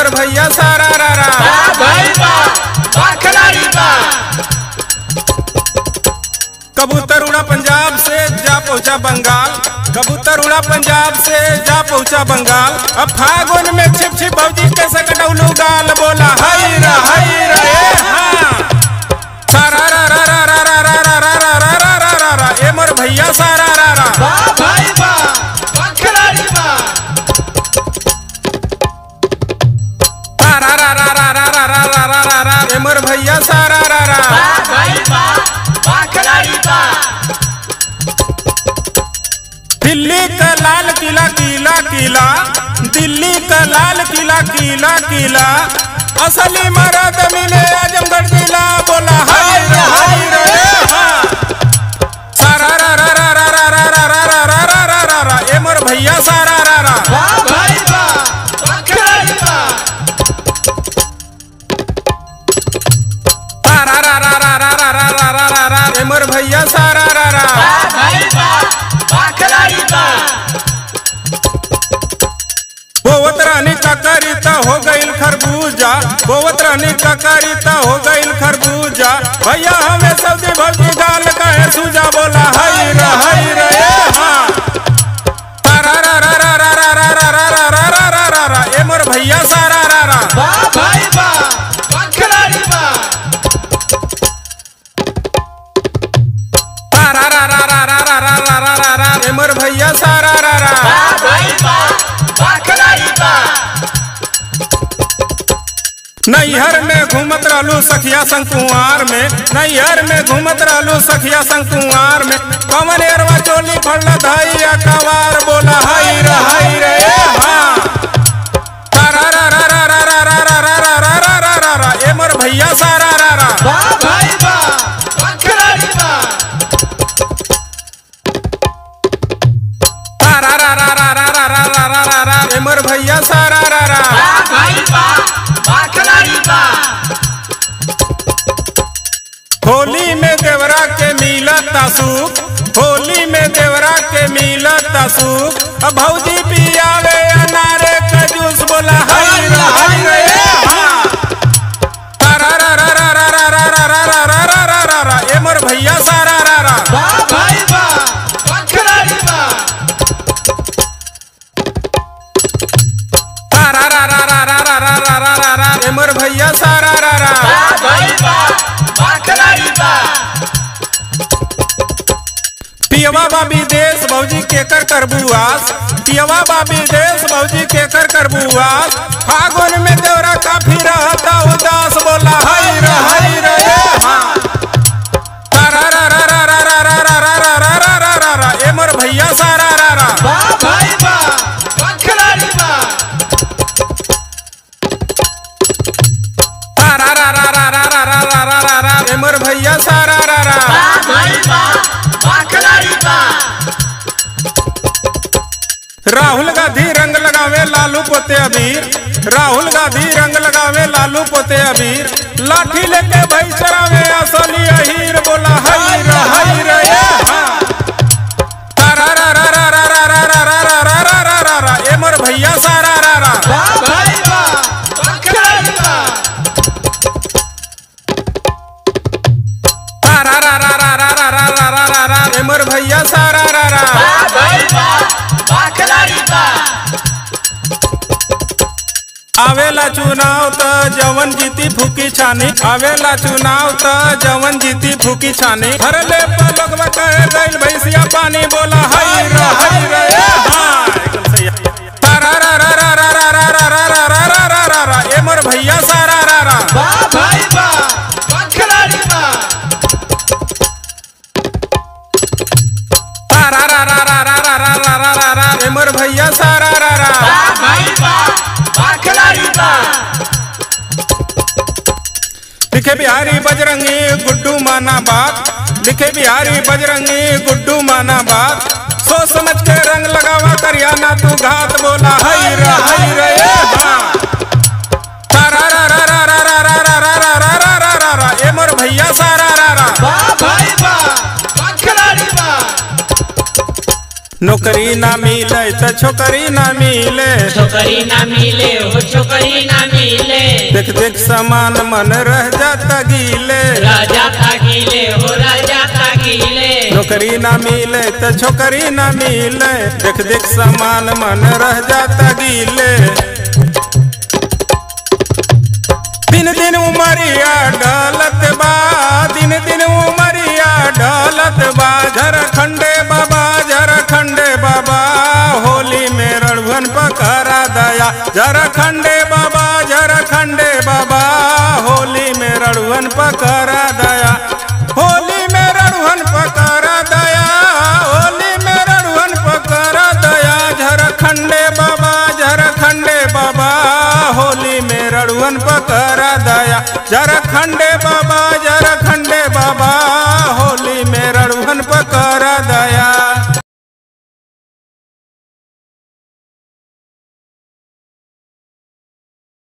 मोर भैया सारा रा रा भाई बा बा खिलाड़ी बा कबूतर उड़ा पंजाब से जा पहुंचा बंगाल कबूतर उड़ा पंजाब से जा पहुंचा बंगाल अब फागुन में छिप छिप भौजी के सकटौलू गाल बोला हई रा हई रा ए हाँ सारा रा रा रा रा रा रा रा रा रा रा रा रा रा ए मोर भैया सारा रा रा बा भाई बा बा खिलाड़ी बा सारा रा रा रा रा रा रा रा रा रा रा ए मोर भैया सारा रा रा बा भाई बा बा खिलाड़ी बा दिल्ली का लाल किला किला किला दिल्ली का लाल किला किला किला असली मरद मिले आजमगढ़ जिला बोला हाय रे हाय रे ए हाँ। सारा रा रा रा रा रा रा रा रा रा रा रा रा रा रा ए मोर भैया सारा रा रा बा भाई बा बा खिलाड़ी बा सारा रा रा रा रा रा रा रा रा रा रा ए मोर भैया सारा रा रा बा भाई बा बा खिलाड़ी बा बोवत रानी का करिता हो गईल खरबूजा बोवत रानी का करिता हो गईल खरबूजा भैया हमें सऊदी भौजी गाल कहे सूजा बोला हई रे हई रे ए हाँ सारा रा रा रा रा रा रा रा रा रा रा रा रा रा रा ए मोर भैया सारा रा रा बा भाई बा बा खिलाड़ी बा सारा रा रा रा रा रा रा रा रा रा रा ए मोर भैया सारा रा रा बा भाई बा बा खिलाड़ी बा नैहर में घूमत रहलू सखिया संग कुंवार में नैहर में घूमत रहलू सखिया संग कुंवार में कमन एरवा चोली फड़ला धाई कवार बोला हई रे हई रे ए हाँ सारा रा रा रा रा रा रा रा रा रा रा रा रा रा रा ए मोर भैया सारा रा रा बा भाई बा बा खिलाड़ी बा सारा रा रा रा रा रा रा रा रा रा रा ए मोर भैया सारा रा रा बा भाई बा बा खिलाड़ी बा होली में देवरा के मिला तासुक होली में देवरा के मिला तासुक अब भौजी पियावे अनारे का जूस बोला हई रे हई रे ए हाँ सारा रा रा रा रा रा रा रा रा रा रा रा रा रा रा ए मोर भैया सारा रा रा बा भाई बा बा खिलाड़ी बा सारा रा रा रा रा रा रा रा रा रा रा ए मोर भैया सारा रा रा बा भाई बा बा खिलाड़ी बा पियवा बाबी देश भौजी के कर करबुआस पियवा बाबी देश भौजी के कर करबुआस फागुन में देवरा काफी रहता उदास बोला हई रे हई रे ए हाँ सारा रा रा रा रा रा रा रा रा रा रा रा रा रा रा ए मोर भैया सारा रा रा बा भाई बा बा खिलाड़ी बा सारा रा रा रा रा रा रा रा रा रा रा ए मोर भैया सारा रा रा बा भाई बा बा खिलाड़ी बा राहुल गांधी रंग लगावे लालू पोते अबीर राहुल गांधी रंग लगावे लालू पोते अबीर लाठी लेके भाई चरावे असली अहीर बोला हई रे हई रे ए हाँ सारा रा रा रा रा रा रा रा रा रा रा रा रा रा रा ए मोर भैया सारा रा रा बा भाई बा बा खिलाड़ी बा सारा रा रा रा रा रा रा रा रा रा रा ए मोर भैया सारा रा रा बा भाई बा बा खिलाड़ी बा आवेला चुनाव त जवन जीती फूकी छानी आवेला चुनाव त जवन जीती फूकी छानी भरले पलकवा कहे गइल भैंसिया पानी बोला हई रे हई रे ए हाँ एकदम सही है। सारा रा रा रा रा रा रा रा रा रा रा रा रा रा रा ए मोर भैया सारा रा रा बा भाई बा बा खिलाड़ी बा सारा रा रा रा रा रा रा रा रा रा रा ए मोर भैया सारा रा रा बा भाई बा बा खिलाड़ी बा लिखे बिहारी बजरंगी गुड्डू माना बात लिखे बिहारी बजरंगी गुड्डू माना बात सोच समझ के रंग लगावा करिया ना तू घात बोला हई रे हई रे ए हाँ सारा रा रा रा रा रा रा रा रा रा रा रा रा रा रा ए मोर भैया सारा रा रा बा भाई बा बा खिलाड़ी बा नौकरी ना मिले त छोकरी ना मिले छोकरी ना मिले हो छोकरी ना मिले देख देख समान मन रह जाता गीले राजा तागिले हो राजा तागिले नौकरी ना मिले त छोकरी ना मिले देख देख समान मन रह जाता गीले दिन दिन उमरिया ढलत बा दिन दिन उमरिया ढलत बा झरखंडे बाबा झरखंडे बाबा होली में रणभन पकड़ा दया झरखंडे